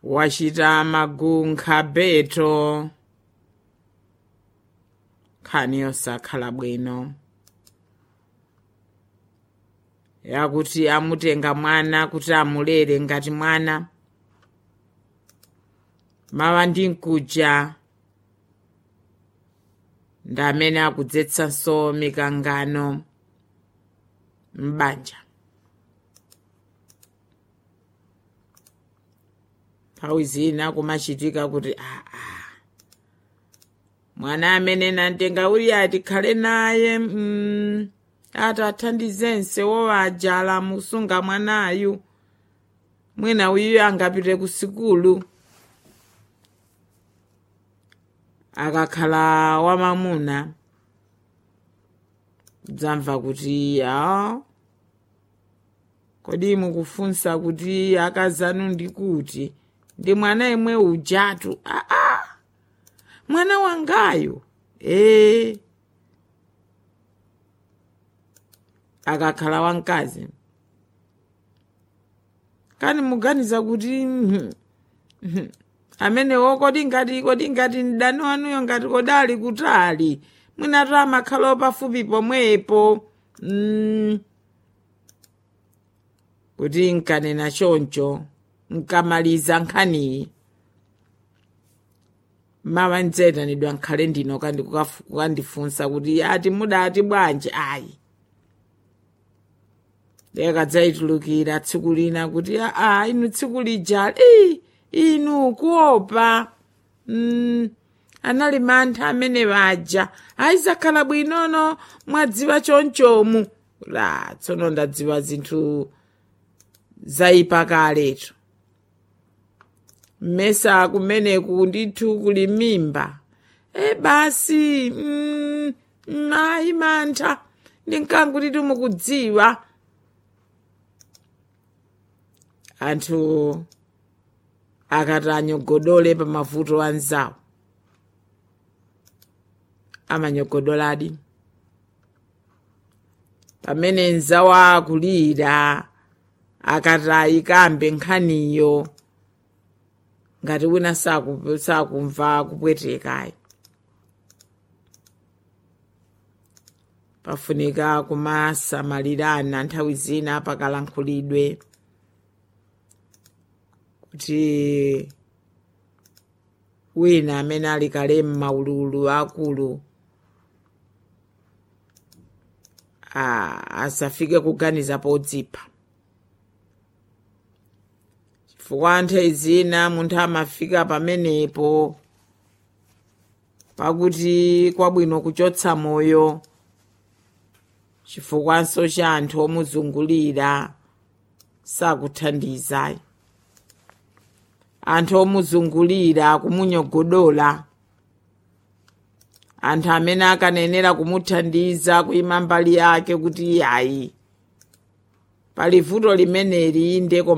wachita magunkha beto nkhani yosakhala bwino yakuti amutenga mwana kuti amulere ngati mwana mawa ndi mkuja ndi amene akudzetsanso mikangano m'banja nthawi zina kumachitika kuti aa mwana amene nantenga uli atikhale naye mm, ati athandizense wowajala musunga mwanayu mwina uyuyo angapite ku sikulu akakhala wamamuna dzamva kuti a kodi mukufunsa kuti akazanu ndi kuti ndi mwana imwe ujatu aa mwana wangayo ee akakhala wamkazi kani muganiza kuti mhm, mhm, amenewo kodi ngati kodi ngati mdani wanuyo ngati kodali kutali mwinatu amakhalawo pafupi pomwepo mm. kuti nkanena choncho nkamaliza nkhaniyi mawa ndidzayitanidwa nkhale ndino kandi kukafu- kukandifunsa kuti ati mudati bwanji ayi lekadzayitulukira tsiku lina kuti aa inu tsiku lijali "Ii, inu kuopa mm, anali mantha amene waja ayizakhala bwinono mwadziwa chonchomu la tsono ndadziwa zinthu zayipa kaletu mmesa kumeneku ndithu kuli mimba e basi mm, mm, ayi mantha ndinkanguti timukudziwa anthu akati anyogodole pa mavuto anzawo amanyogodoladi pamene nzawo akulira akati ayikambe nkhaniyo ngati wina saku- sakumva kupwetekayi pafunika kumasamalirana nthawi zina pakalankhulidwe kuti wina amene ali kale m'maululu akulu ah, asafike kuganiza podzipha chifukwa nthawi zina munthu amafika pamenepo pakuti kwabwino kuchotsa moyo chifukwanso cha anthu omuzungulira sakuthandiza anthu omuzungulira kumunyogodola anthu amene akanenera kumuthandiza kuyima mbali yake kuti yayi pali vuto limeneli ndeko